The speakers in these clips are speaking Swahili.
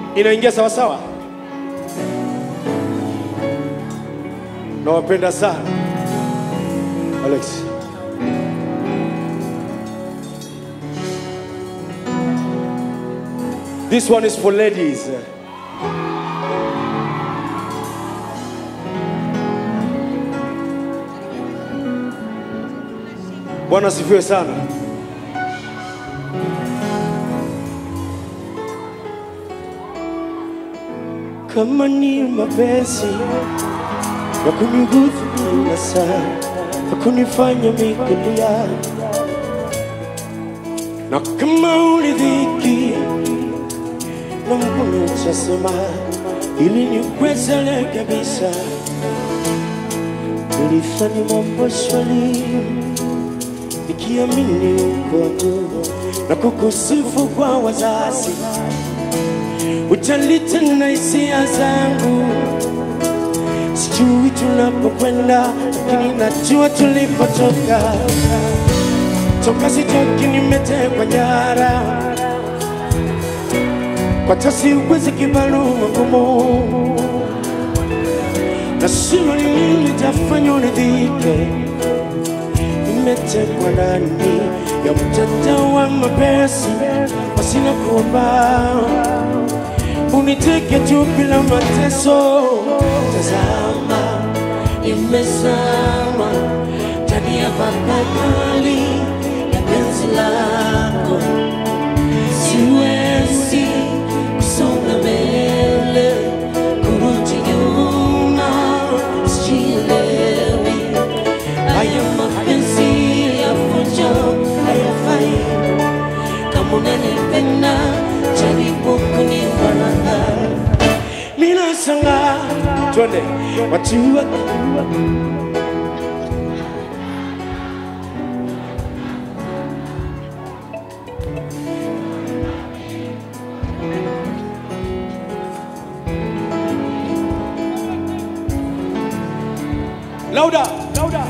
Inaingia sawa sawa? Nawapenda sana. Alex. This one is for ladies. Bwana asifiwe sana. Kama ni mapenzi ya kuniguza kila saa, ya kunifanya mikulia, na kama ulidhiki na mkono utasema, ili nikwezele kabisa, nilifanya mambo swali nikiamini kwangu na kukusifu kwa wazazi, utalita na hisia zangu. Sijui tunapokwenda, lakini najua tulipotoka. Toka sitoki, nimetekwa nyara kwa tasi uwezi kibalu magumu, na sio ni nini litafanya uridhike nimetekwa ndani ya mtandao wa mapenzi, pasina kuomba uniteke tu bila mateso. Tazama, nimezama ndani ya bahari ya penzi lako, siwezi kusonga mbele, kurudi nyuma, sijielewi haya mapenzi ya fujo hayafai. Kama unanipenda jaribu kunibaraka. Mina sanga twende watu wa Louder, louder.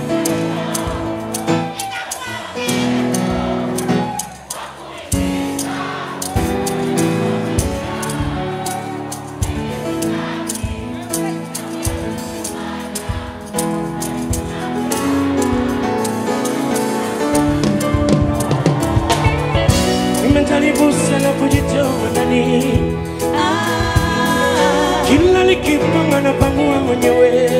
Nimejaribu sana kujitoa ndani, kila likipanga na pangua mwenyewe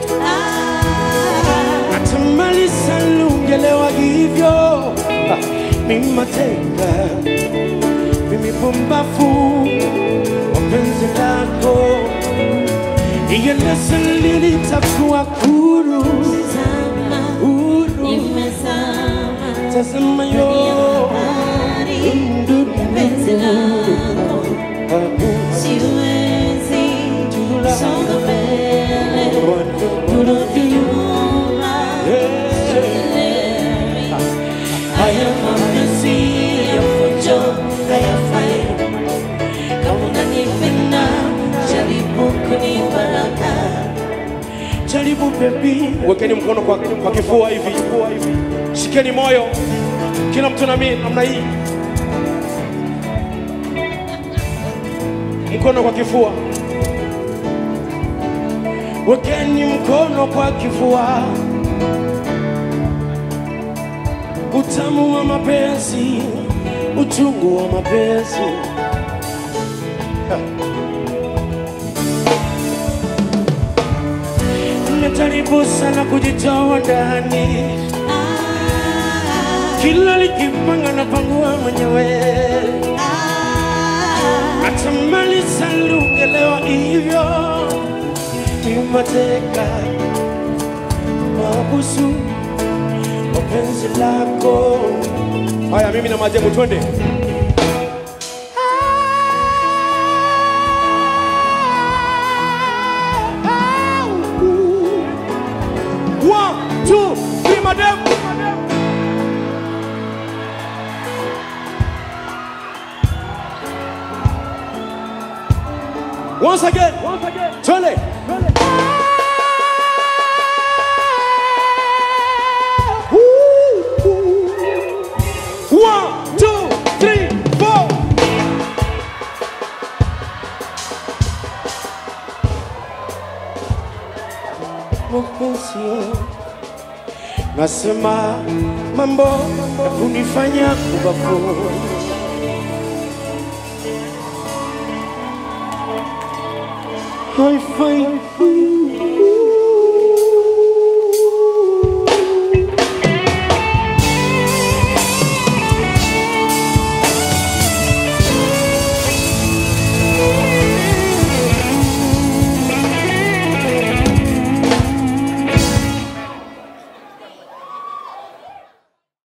natamani sana ungelewa hivyo. Ah, Mimi mateka, mimi pumbafu, wapenzi lako ieleze lini takuwa huru, huru. Tazama yo haya mapenzi ya fujo hayafai. Kama unanipenda jaribu kunibaraka, jaribu baby. Wekeni mkono kwa, kwa kifua hivi, shikeni moyo, kila mtu nami namna hii, mkono kwa kifua. Wekeni mkono kwa kifua. utamu wa mapenzi, uchungu wa mapenzi. Ha. Nimejaribu sana kujitoa ndani, kila likipanga na pangua mwenyewe, natamani sana ungelewa hivyo, ni mateka mabusu mapenzi lako. Haya, mimi na maajabu, twende. One, two, three, madam. Once again, once again, twende. One, two, three, four. nasema mambo ya kunifanya kubafu haifai